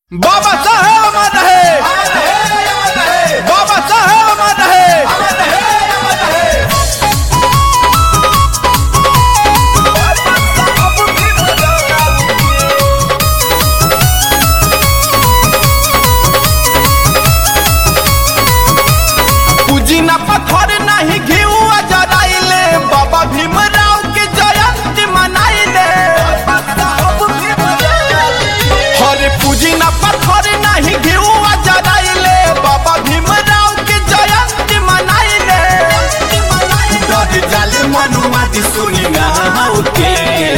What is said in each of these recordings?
बाबा साहेब अमर रहे बाबा साहेब अमर रहे पूजी ना पत्थर नहीं घिउआ जराइले बाबा भीमराव के जयंती मनाइले हरे पूजी ना पत्थर नहीं घिउआ जराइले बाबा भीमराव के जयंती मनाइले डर जाले मनुआ दी सुनी ना के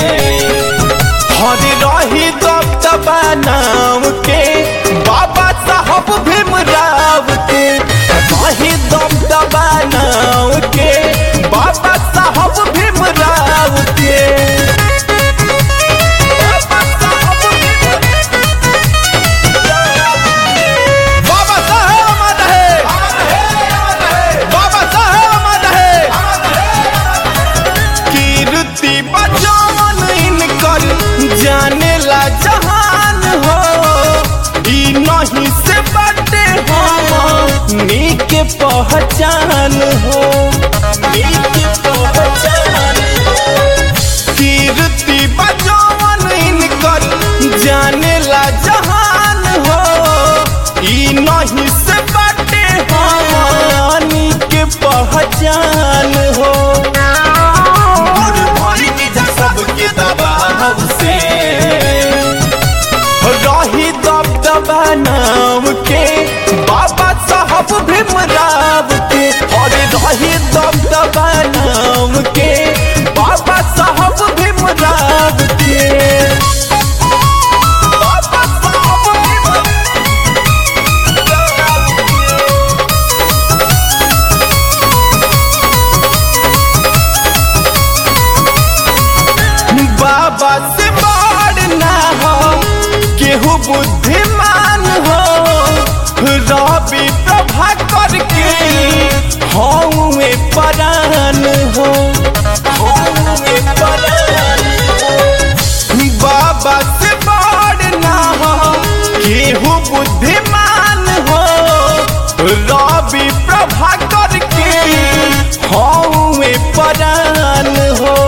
हरे रही दब दबा नाम के बाबा साहब भीमराव के रही दब दबा नाम के बाबा साहब भीमराव के बाबा साहब बाबा साहेब अमर रहे बाबा साहेब अमर रहे कीर्ति बचावन इनकर जाने ला जहान हो ई नहीं से बटे हम नीक पहचान हो नीक पहचान हो कीर्ति बचावन इनकर जाने ला जहान हो ई नहीं से बटे हानि के पहचान हो दूर भरी निजा सबके दबाव से रही दब दबा नाम के बाबा साहब भीमराव के और रही दब दबा नाम के बाबा साहब भीमराव के बाबा साहब भीमराव के बाबा से बड़ ना हो केहू बुद्धिमान हो रवि प्रभा करके हौवे परान हो हौवे परान हो बाबा से बड़ ना हो केहू बुद्धिमान हो रवि प्रभा करके हौवे परान हो